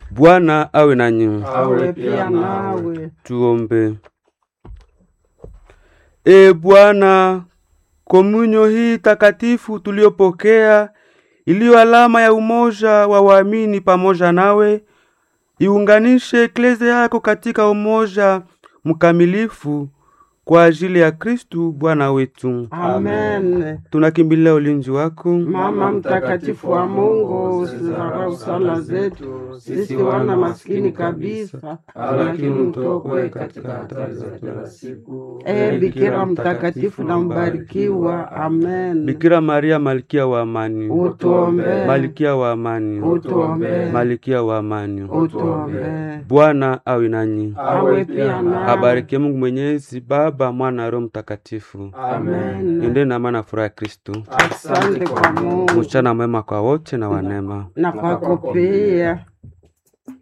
Bwana awe nanyi. awe pia nawe. Tuombe. E Bwana, komunyo hii takatifu tuliyopokea iliyo alama ya umoja wa waamini pamoja nawe, iunganishe eklezia yako katika umoja mkamilifu kwa ajili ya Kristu Bwana wetu. Amen. Tunakimbilia ulinzi wako. Mama mtakatifu wa Mungu, usizarau sala zetu sisi wana maskini kabisa, lakini utuokoe katika hatari za kila siku. E Bikira mtakatifu na mbarikiwa. Amen. Bikira Maria, malkia wa amani, Utuombee. malkia wa amani, Utuombee. malkia wa amani. Utuombee. Bwana awe nanyi. Awe pia nawe. Abarikiwe Mungu Mwenyezi, Baba, Mwana na Roho Mtakatifu. Amen. Ende na amani na furaha ya Kristo. Asante kwa Mungu Mchana mwema kwa wote na wanema. na kwako pia.